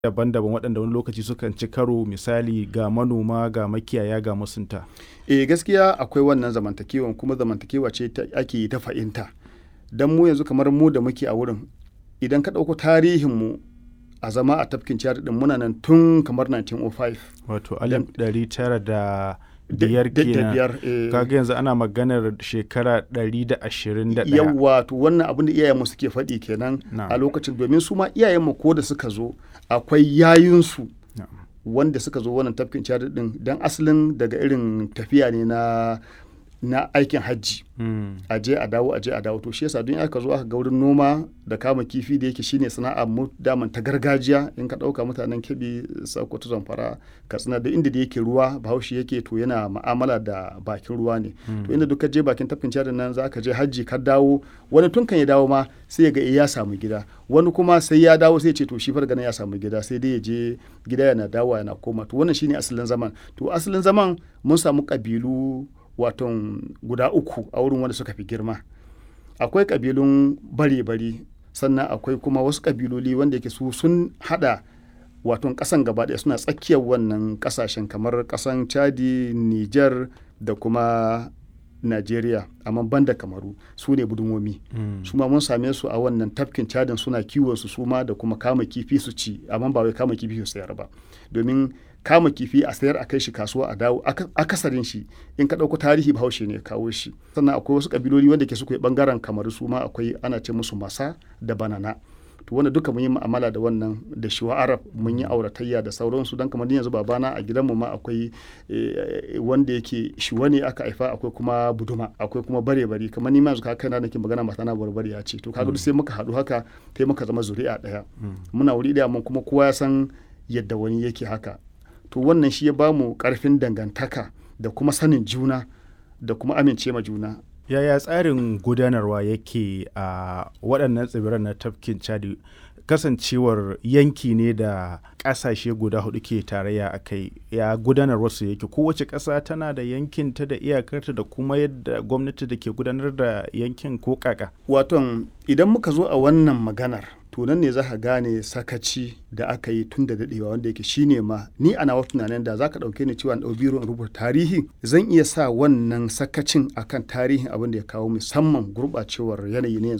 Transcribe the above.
daban-daban waɗanda wani lokaci sukan ci karo misali ga manoma ga makiyaya ga masunta. eh gaskiya akwai wannan zamantakewan kuma zamantakewa ce ta ake yi ta fahimta don mu yanzu kamar mu da muke a wurin idan ka ɗauko tarihinmu a zama a tafkin ciyar din muna nan tun kamar 1905 Wato alif ɗari tara da Da- biyar da- da kenan. biyar, eh. Kaga yanzu ana maganar shekara ɗari da ashirin da ɗaya. yawwa to wannan abin da iyayenmu suke faɗi kenan Na'am. a lokacin domin su ma iyayenmu ko da suka zo akwai yayinsu Na'am. wanda suka zo wannan tafkin ciyar din don asalin daga irin tafiya ne na na aikin hajji Mm. a je a dawo a je a dawo to shi yasa don aka zo aka ga wurin noma da kama kifi da yake shine sana'a mu daman ta gargajiya in ka dauka mutanen kebi sokoto zamfara katsina da inda da yake ruwa bahaushe yake to yana ma'amala da bakin ruwa ne to inda duka je bakin tafkin cadin nan za ka je hajji ka dawo wani tun kan ya dawo ma sai ya ga eh ya samu gida wani kuma sai ya dawo sai ya ce to shi farga ya samu gida sai dai ya je gida yana dawowa yana koma to wannan shine asalin zaman to asalin zaman mun samu kabilu waton guda uku a wurin wanda suka fi girma akwai kabilun bare-bare sannan akwai kuma wasu kabiloli wanda yake su sun hada waton kasan gaba ɗaya suna tsakiyar wannan kasashen kamar kasan chadi niger da kuma Najeriya amma banda kamaru su ne budumomi Mm. su ma mun same su a wannan tafkin cadin suna kiwon su suma da kuma kama kifi su ci amma ba wai kama kifi su sayar ba domin kama kifi a sayar a kai shi kasuwa a dawo aka- akasarin shi in ka ɗauko tarihi bahaushe ne ya kawo shi sannan akwai wasu kabiloli wanda ke suka yi bangaren kamaru su ma akwai ana ce musu masa da banana to wanda duka mun yi mu'amala da wannan da shiwa arab mun yi auratayya da sauransu don kamar ni yanzu babana a gidanmu ma akwai eh, wanda yake shiwa ne aka haifa akwai kuma buduma akwai kuma bare bari kamar ni ma yanzu kaina nake magana mata na barbari ya ce to kaga duk sai muka haɗu haka sai muka zama zuri'a ɗaya muna wuri ɗaya mun kuma kowa ya san yadda wani yake haka to wannan shi ya bamu ƙarfin dangantaka da kuma sanin juna da kuma amince ma juna Yaya tsarin gudanarwa yake a waɗannan tsibiran na tafkin Chadi kasancewar yanki ne da ƙasashe guda hudu ke tarayya a kai ya gudanarwa su yake kowace ƙasa tana da yankin ta da iyakarta da kuma yadda gwamnati da ke gudanar da yankin ko kaka. Waton idan muka zo a wannan maganar to nan ne za ka gane sakaci da aka yi tun da daɗewa wanda yake shine ma ni a nawa tunanin da za ka ɗauke ni cewa in ɗau biro in rubuta tarihi zan iya sa wannan sakacin akan tarihin abin da ya kawo musamman gurɓacewar yanayi ne yanzu